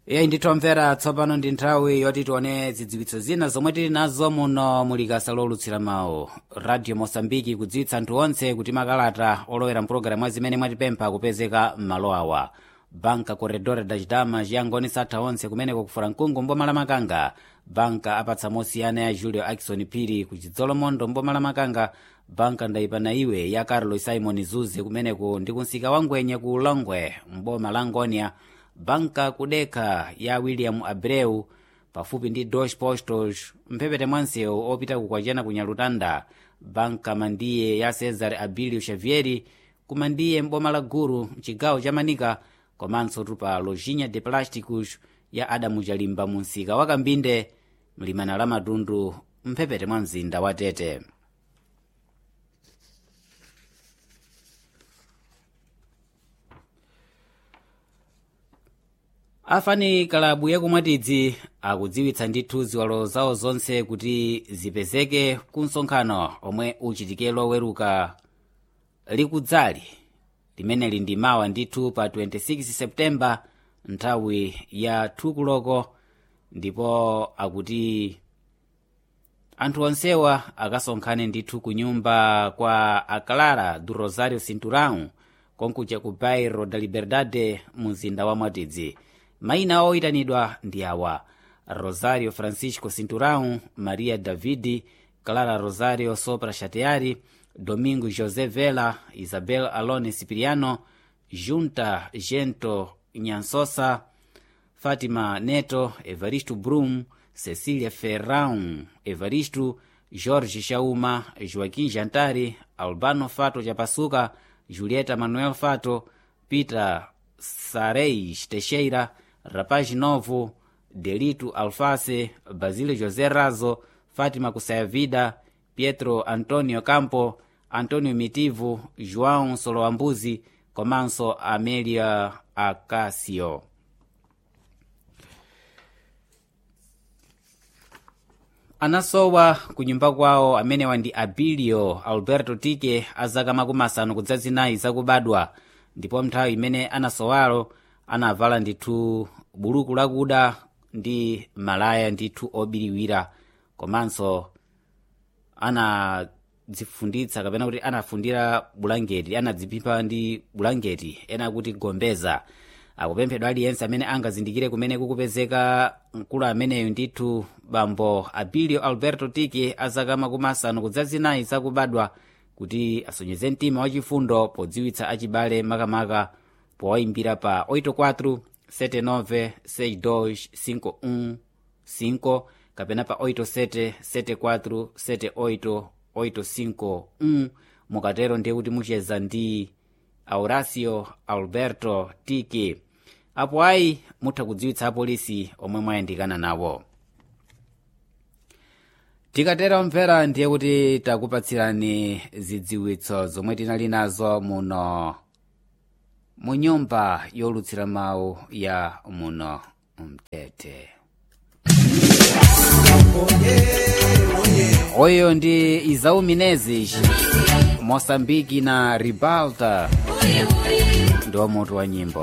iye ndithomvera tsopano ndi nthawi yoti tione zidziwitso zina zomwe tili nazo muno mulikasa lolutsira mawu radio mosambiki kudziwitsa anthu onse kuti makalata olowera mpulogalamu zimene mwatipempha kupezeka m'malo awa banka corredor da chidama chiyangoni satha onse kumeneko kufura mkungu mboma la makanga banka apatsa mosiyana ya julio akison phiri ku chidzolomondo mboma la makanga banka ndayipana iwe ya carlos simon zuze kumeneko ndi kunsika wa ngwenya ku longwe mboma la ngonia banka kudekha ya william abreu pafupi ndi deutsche postos mphepete mwansewu opita kukwachena ku nyalutanda banka mandiye ya cesar abilio xavieri kumandiye mboma la guru mchigawo cha manika komanso tupa lojinha de plásticos ya adamu chalimba mu msika wa kambinde mlimana la matundu mphepete mwa mzinda wa tete afani kalabu yakumwatidzi akudziwitsa ndithu ziwalo zawo zonse kuti zipezeke ku msonkhano omwe uchitike loweruka likudzali limeneli ndi mawa ndithu pa 26 septemba nthawi ya thukuloko ndipo akuti anthu onsewa akasonkhane ndithu ku nyumba kwa aclara do rosario cinturão konkuja ku bairro da liberdade mu mzinda wa mwatidzi mayina oyitanidwa ndi awa rosario francisco cinturão maria davidi clara rosario sopra chateari domingo josé vela isabel alone cipriano junta gento nyansosa fátima neto evaristo brum cecília ferrão evaristo jorge chauma joaquim jantari albano fato japasuka julieta manuel fato peter sareis teixeira rapaz novo delito alface basílio josé razo fátima kusayavida pietro antonio campo antonio mitivo joão soloambuzi komanso amelia acacio anasowa ku nyumba kwawo amenewa ndi abilio alberto tike azaka makumi asanu kudzazinayi zakubadwa ndipo nthawi imene anasowalo anavala ndithu buluku lakuda ndi malaya ndithu obiriwira komanso anadzifunditsa kapena kuti anafundira bulangeti anadziphimpha ndi bulangeti ena kuti gombeza akupemphedwa aliyense amene angazindikire kumene kukupezeka mkulu ameneyu ndithu bambo abilio alberto tike azaka makumi asanu kudzazinayi zakubadwa kuti asonyeze mtima wachifundo podziwitsa achibale makamaka powayimbira pa 84 79 62 51 kapena pa 87 74 78 851 mukatero ndiye kuti mucheza ndi auracio alberto tike apo ayi mutha kudziwitsa apolisi omwe mwayandikana nawo tikatera omvera ndiye kuti takupatsirani zidziwitso zomwe tinali nazo muno mu nyumba yolutsira mawu ya muno mtete oyo ndi izau menezes moçambike na ribalta ndiwo mutu wa nyimbo